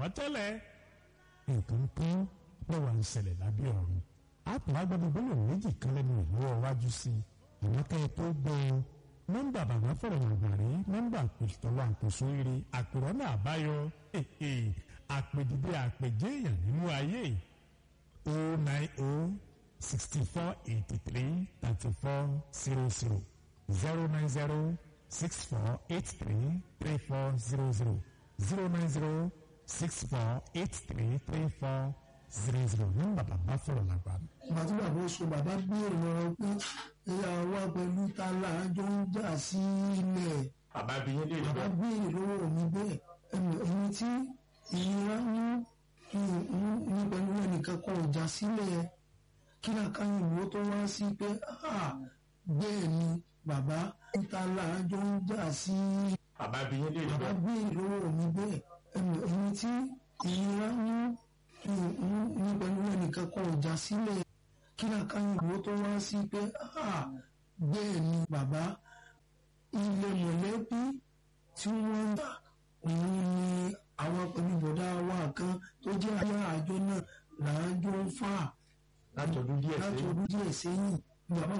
tẹ́lẹ̀ nǹkan kan lọ́wọ́ ń ṣẹlẹ̀ lábẹ́ ọ̀run àpò agbábọ́gbọ́lò méjì kan lẹ́nu ìlọ́wọ́ wájú sí i àwọn kẹ́ẹ̀ tó gbọ́ ọ nọ́mbà bàbá fọ̀rọ̀ àgbàrí nọ́mbà àpètọ́wọ́ àpèsò eré àpèrọ́nà àbáyọ àpèdìdé àpèjé èèyàn nínú ayé o nine o sixty four eighty three thirty four zero zero zero nine zero six four eight three three four zero zero zero nine zero six four eight three three four zero zero nọ́mbà bàbá fọ̀rọ̀ làgbàrí. ìgbà tí bàbá oṣù bàbá béèrè lọ́wọ́ pé ẹ̀yà wa pẹ̀lú tálà àjọ ń jà sí ilẹ̀ bàbá bí yín lè bàbá béèrè lọ́wọ́ mi bẹ́ẹ̀ ẹni tí ìnira ń ní pẹ̀lú ẹnìkan kan ọjà sílẹ̀ kí làkàyìn ìwé tó wá sí pé bẹ́ẹ̀ ni bàbá tálà àjọ ń jà sí bàbá bí yín lè bàbá béèrè lọ́wọ́ mi bẹ́ẹ̀ ẹni tí ìnira ń ní pẹ̀lú ẹnìkan kan ọjà sílẹ̀ kí làkàyìn ìwé tó wá sí pé bẹ́ẹ̀ ni bàbá ilé mọ̀lẹ́bí tí wọ́n ń gbà òun ni àwọn pẹ̀lú bọ̀dá wa kan tó jẹ́ ayé àjọ náà làájọ ń fà látọdún díẹ̀ láti sẹ́yìn. ọdún díẹ̀ sẹ́yìn bàbá